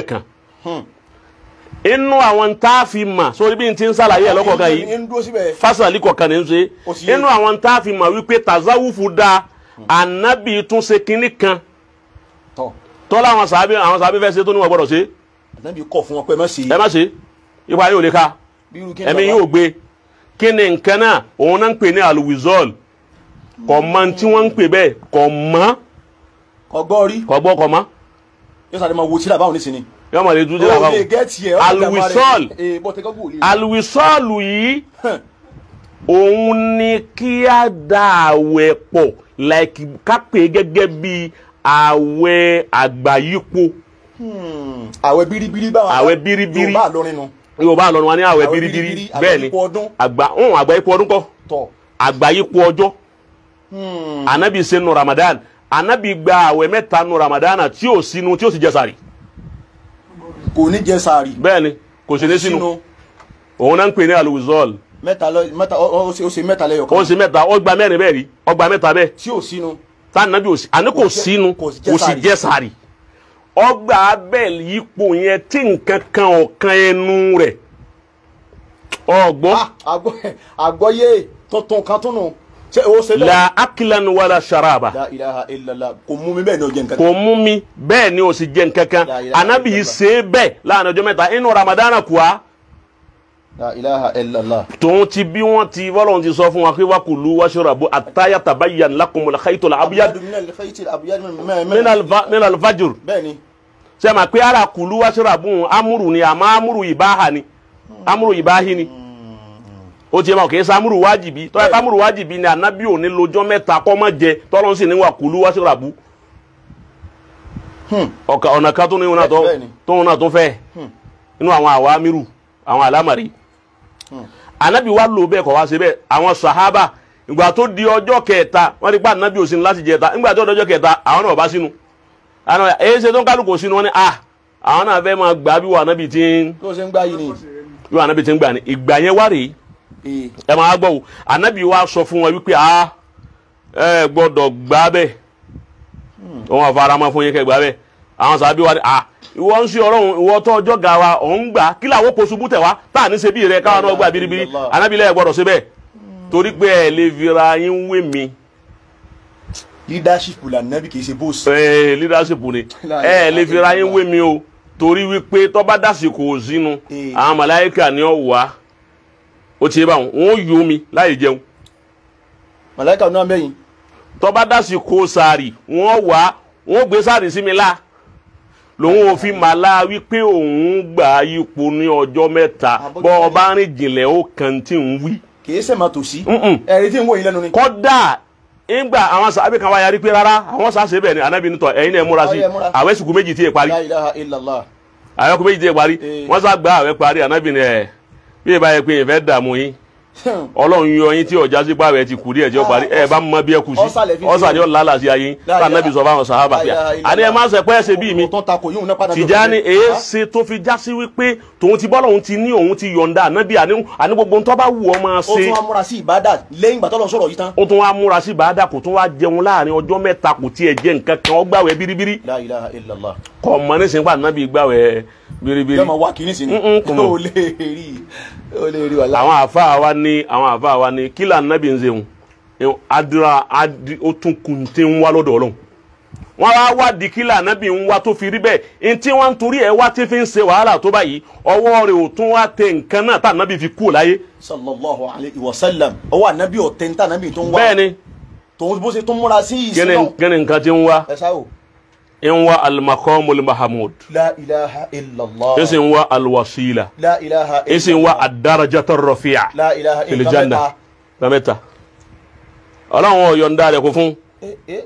kan inú àwọn tá a fi mà sórí bí n ti ń ṣàlàyé ẹ̀ lọ́kọ̀ọ̀kan yìí ń dúró síbẹ̀ fásitì kọ̀ọ̀kan ní í ṣe Ó sì yé. inú àwọn tá a fi mà wípé tazawufu da anabi tún ṣe kinní kan tọ̀ tọ́lá àwọn sàábì àwọn sàábì fẹ́ ṣe tó níwọ̀n gbọ́dọ̀ ṣe ànábì kọ̀ fún wọn pé má ṣe ẹ má ṣe ipa yóò lè ka bí irú kí ni ẹ̀mí bàbá? yóò gbé kí ni nǹkan náà òun náà ń pè ní aluwizol kò mọ tí wọ́n ń pè bẹ́ẹ̀ kò mọ́ ọgbọ́n rí kò gbọ́ kò mọ́ yóò sáré máa wo tíra báwọn nísìnyí. yọmọ lè dúdú o làwọn lè gẹ́ẹ̀tì ẹ̀ Alwisol. ee bọ́ tẹ́kọ̀ wò lè. aluwisọ́ọ̀lù yìí òun ni kí á da àwẹ̀ pọ̀ like ká pè é gẹ́gẹ́ bí àwẹ̀ àgbáyípo àwẹ̀ biribiri báwọn. Àwẹ̀ biribiri. yorùbá lórin nu. yorùbá lọ́nu wa ní àwẹ̀ Àwẹ̀ biribiri biribiri, àwẹ̀ bẹ́ẹ̀ ni yípo ọdún. àgbà ń àgbáyípo ọdún kọ́ tọ̀ àgbáyípo ọjọ́ anabi ṣe nu ramadan anabi gba àwẹ̀ mẹ́ta nu ramadan tí ò sínú tí ò sì jẹ sààrì kò ní jẹ sàárì. bẹ́ẹ̀ ni kò sí ní sínú òun náà ń pè ní aluwisọ́ọ̀lù mẹ́ta lọ mẹ́ta ó ó ṣe ó ṣe mẹ́ta lẹ́yọ̀ ó kan. sì mẹ́ta ó gba mẹ́rin bẹ́ẹ̀ rí ó gba mẹ́ta bẹ́ẹ̀ tí ò sínú. tánàbí ò sí àní kò Kò jẹ́- sínú kò jẹ́ kò sì sààrì. jẹ́ sààrì ọgbà abẹ́ẹ̀lì yípo yẹn tí nǹkan kan ọ̀kan ẹnu rẹ̀ ọgbọ́n Ah, àgbọ̀- àgbọ̀yé tuntun kan tún nù. ṣé o ṣe bẹ́ẹ̀. la akilan wala sharaba la ilaha illallah kò mú mi bẹ́ẹ̀ ní ọjọ́ nǹkan. kò mú mi bẹ́ẹ̀ ni o sì jẹ nǹkan kan La ilaha anabi yìí illallah. ṣe é bẹ́ẹ̀ láàrin ọjọ́ mẹ́ta inú ramadana kùá la ilaha illallah. tòun ti bí wọ́n ti bọ́lọ̀ ti sọ fún wa pé wakulu washrabu àtàyà tabayyan lakumul khaytul abyad min al-khayt al-abyad min- min alfa- min alfajr bẹ́ẹ̀ ni. ṣe ma pé ara kulu washrabu amúrù ni àmọ́ amúrù ìbáhà ni amúrù ìbáhì ni ó ti yẹ ma kò kí samúrù wájìbí tọ́yẹ kámúrù wájìbí ni ànábì òní lọ́jọ́ mẹ́ta kọ́ mọ́ jẹ tọ́lọ́ sì ní wa kulu washrabu ọ̀ka ọ̀nà kan tó ní wọn náà tó Bẹ́ẹ̀ ni. tóun náà tó fẹ́ inú àwọn àwa amírù àwọn àlámàrí ànábì wa lò bẹ́ẹ̀ kọ́ wá sí bẹ́ẹ̀ àwọn sàhábà ìgbà tó di ọjọ́ kẹta wọ́n ti pa ànábì òsín láti jẹta ìgbà tó di ọjọ́ kẹta àwọn náà bá sínú àwọn náà èyí ṣe tó ń kálukú sínú wọn ni ah àwọn náà fẹ́ máa gbà bí wà ànábì tí ń tó ṣe ń gbá yìí ni. bí wà ànábì tí ń gbà ní ìgbà yẹn wá rèé ee ẹ máa gbọ́ o ànábì wa sọ fún wọn wípé a ẹ gbọ́dọ̀ gbà bẹ́ẹ̀ wọn fara mọ́ fún yín kẹ́ gbà bẹ́ẹ̀ àwọn sàbí wa ni a ìwọ ń ṣe ọlọ́run ìwọ tó ọjọ́ ga wa ọ̀ ń gbà kí làwọn kò ṣubú tẹ̀ wá tá à ní ṣe bí rẹ káwọn náà gbà biribiri ànábì lẹ́yìn gbọ́dọ̀ ṣe bẹ́ẹ̀ torí pé ẹ lè fira yín wé mi leadership la nabi kì í ṣe boss. ẹ leadership ni ẹ lè fira yín wé mi o torí wípé tọ́ba dàsìkò sínú Eh. àwọn màláíkà ni ó wà ó ti yé báwọn wọn ó yó mi láì jẹun màláìka náà mẹ́yìn. tọ́ba dasi kó sáré wọ́n wá wọ́n gbé sáré sí mi la lòun ò fi màlá wípé òun gbà yípo ní ọjọ́ mẹ́ta Àbójú bọ́ tẹ́lẹ̀. ọba rìn jìnlẹ̀ ó kàn tí ń wí. kì í ṣe máa tòsí. Mm-mm. ẹ̀rí tí ń wò yín lẹ́nu ni. kọ́dà ńgbà àwọn sàbẹ̀ kan wá yarí pé rárá àwọn sàṣẹ bẹ́ẹ̀ ni anábì nítọ̀ ẹ̀yin náà múra sí Ọyẹ múra. àwẹ̀ sùkú méjì tí ì parí la ilaha illallah. àwẹ̀ sùkú méjì tí ì parí Eh. wọ́n sá gba àwẹ̀ parí anábì ni ẹ̀ bí ìbá yẹ pé ìfẹ́ dààmú yín ọlọ́run yọ yín tí ọjà sí pàwẹ́ ti kù díẹ̀ tí ó parí ẹ bá mọ bí ẹ kù sí Ọ̀sàlẹ̀ fi ọ̀sàlẹ̀ ó lálà sí ayé yín La tá nàbì sọ fáwọn sàhábà La pé ilaha illallah. àní ẹ má ṣe pẹ́ ṣe bí mi tó ń takò yóò ná padà. Tìjàní èéṣe tó fi já sí wípé tòun ti bọ́lọ̀ òun ti ní òun ti yọ̀ǹda ànábì àní àní gbogbo ohun tó bá wù ọ́ máa ó tún ṣe wá múra sí ìbádà lẹ́yìn ìgbà tọ́lọ́ sọ̀rọ̀ yìí tán. ó tún wá múra sí bàádà kò tún wá jẹun láàrin ọjọ́ mẹ́ta kò tiẹ̀ jẹ nǹkan kan ó gbàwẹ̀ biribiri la ilaha illallah. kò mọ ní sìnkú ànábì gbàwẹ̀ biribiri yóò máa wá kínní sí ni. Mm-mm, kò mọ̀. ó lè rí ó lè rí wàhálà. àwọn àfáà wa ní àwọn àfáà wa ní kí lànàbì ń ṣeun adira adi ó tún kun tí ń wá lọ́dọ̀ ọlọ́run wọ́n wá wádìí kí lànàbì ń wá tó fi rí bẹ́ẹ̀ ntí wọ́n ń torí ẹ̀ wá tí fi ń ṣe wàhálà tó báyìí ọwọ́ rẹ̀ ò tún wá tẹ nǹkan náà tá ànábì fi kú láyé sallallahu alayhi wa sallam ọwọ́ ànábì ọ̀tẹ̀ ní tànábì tó ń wá. bẹ́ẹ̀ ni tòun bó ṣe tún múra sí kí ni ìsìn kí ni nǹkan tí ń wá ẹ sáwò. ń wá alimakomul mahamud la ilaha illallah. ń sì ń wá alwasila la ilaha ń sì ń wá adarajatar rafi'a la ilaha fil illallah. janna lamẹ́ta ọlọ́run ọ̀yọ̀ǹda rẹ̀ kò fún Eh, eh.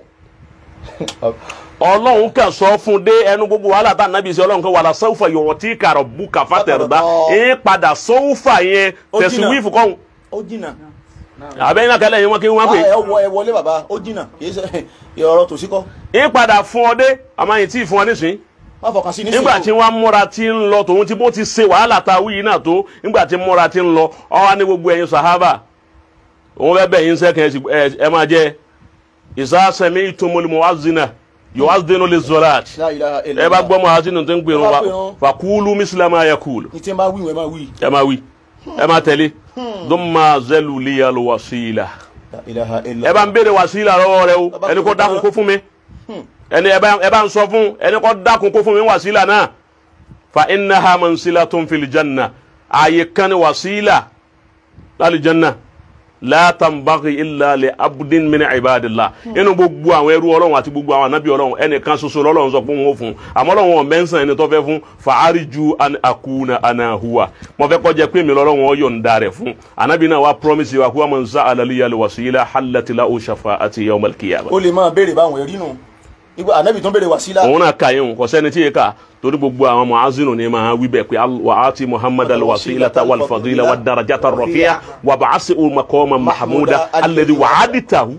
ọlọ́run kàn sọ fún dé ẹnu gbogbo wàhálà tá nàbí sí ọlọ́run kan wàhálà sọ́wọ́fà yọ̀rọ̀ tí kàrọ̀ bú kàfà tẹ̀rẹ̀dá ẹ̀ padà sọ́wọ́fà yẹn Ó tẹ̀sí jìnnà. wíìfù kọ́hún ó jìnnà. àbẹ́yìn náà kẹlẹ́ yẹn wọ́n kí wọ́n Ah, pè ẹ wọ ẹ wọlé bàbá ó jìnnà kì í ṣe ọ̀rọ̀ tòsí kọ́. é padà fún ọ dé àmọ́ yìí tí ì fún ọ nísìn má fọkàn sí nísìnyí. nígbà tí wọ́n múra tí ń lọ tòun tí bó ti ṣe wàhálà ta wíyì náà tó nígbà tí múra tí ń lọ ọ wá ní gbogbo ẹ̀yin sàhábà òun fẹ́ bẹ̀ yín sẹ́kẹ̀ ẹ máa jẹ ìsásẹ́mi ìtumọ̀lùmọ̀ wá zina yóò wá dénú lè zọlá àti La ilaha ẹ illallah. bá gbọ́ mọ́ àti nìtẹ́ ń pè Ẹ bá wọn pè wọ́n. fàkúlù mísílámà yẹ kúlù ní tí n bá wí wọn ẹ máa wí. ẹ máa wí ẹ máa tẹ̀lé dọ́mà zẹ́lù líyàlú wàsílà La ilaha ẹ illallah. bá ń béèrè wàsílà lọ́wọ́ rẹ o Bàbá ẹni kó kò dákun dáná. kó fún mi ẹni ẹ bá ẹ bá ń sọ fún ẹni kó dákun kó fún mi wàsílà náà fa innaha mansilatun fil janna ààyè kan ní wàsílà lálẹ́ janna la tanbaghi illa li abdin min ibadillah inú gbogbo àwọn ẹrú ọlọ́run àti gbogbo àwọn anábì ọlọ́run ẹnìkan ṣoṣo lọ́lọ́run sọ pé wọn ò fún àmọ́ ọlọ́run ọ̀mẹ́nsàn ẹni tó fẹ́ fún fàárìjú an akuna ana huwa mo fẹ́ kọjá pé mi lọ́lọ́run ọ yọ̀ǹda rẹ̀ fún anábì náà wá promise wa kó wà mọ̀ nsá alaliya wasila halatila o shafa'ati yawmal qiyamah ó lè máa béèrè báwọn ẹ̀rí nù. ìgbà ànábì tó ń béèrè wàsílà. òun náà ka yẹn kò sẹ́ni tí yẹ ká torí gbogbo àwọn mu'azinu ni máa wí bẹ́ẹ̀ pé al- wa ati muhammad alwasilata walfadila wadarajata rafiya wa ba'asi maqama mahmuda alladhi wa'aditahu.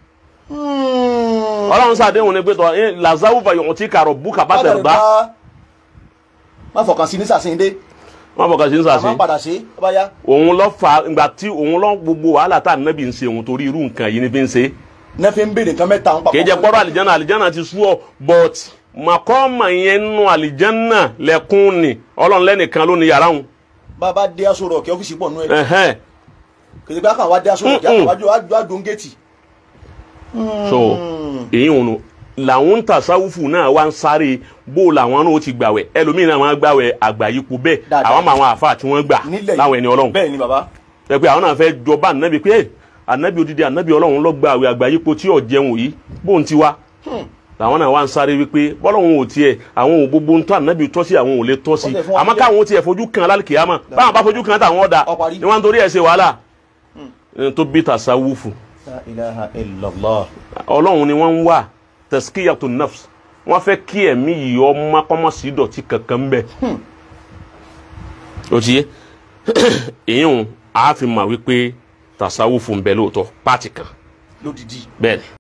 Hmm. ọlọ́run sàdéhùn ni pé tọ́ ẹ lazawu fayọ̀hún tí kàrọ̀ bú kàbá tẹ̀ gbá má fọkàn sí ní sàṣeyìndé wọn fọkàn sí ń àmọ́ sàṣe padà ṣe ó bá yá. òun lọ fa ìgbà tí òun lọ gbogbo wàhálà tá ànábì ń ṣe òun torí irú nǹkan yìí ni fi ń ṣe ní fi ń béèrè nǹkan mẹ́ta ń papọ̀. kì í jẹ pọ́rọ̀ àlìjánà àlìjánà ti sú ọ but màkọ́ọ̀mà yẹn nù àlìjánà lẹ́kùn ni ọlọ́run lẹ́nìkan ló ní yàrá òun bàbá dé aṣọ rọ̀ kí ọ́fíìsì pọ̀ nù ẹ̀. ẹ̀hẹ́n kìí pé àkàwá dé aṣọ rọ̀ kí Mm-mm. àkàwájú àdó ń géètì. so èyí òun làwọn ń tàṣàwùfù náà wá ń sáré bó làwọn náà ó ti gbàwẹ̀ ẹlòmíín náà máa gbàwẹ̀ àgbáyípo bẹ́ẹ̀ Dáadáa. àwọn àwọn àfa tí wọ́n gbà nílẹ̀ yìí láwọn ẹni ọlọ́run bẹ́ẹ̀ ni bàbá. ẹ pé àwọn náà fẹ́ jọba ànábì pé ànábì odidi ànábì ọlọ́run ló gba àwẹ̀ àgbáyípo tí ò jẹun yìí bóun ti wá làwọn náà wá ń sáré wípé bọ́lọ́run ò tiẹ̀ àwọn ò gbogbo ń tọ́ ànábì tọ́ sí àwọn ò lè tọ́ sí Wọ́n tẹ̀ fún wa àmọ́ nílẹ̀. káwọn ó tiẹ̀ fojú kan lálùkìyàmọ̀ báwọn bá fojú kan táwọn ọ̀dà Ó parí. ni wọ́n ń torí ẹ̀ ṣe wàhálà ẹni tó bí tàṣàwùfù La ilaha illallah. ọlọ́run ni wọ́n ń wà tẹ̀síkìyàtò nafs wọ́n fẹ́ kí ẹ̀mí yìí ọmọ kọ́mọ́sí dọ̀tí kankan bẹ́ẹ̀. o ti yé èyí ń a fi mà wípé tasawufu ń bẹ lóòótọ́ pàtì kan lódìdí. bẹ́ẹ̀ ni.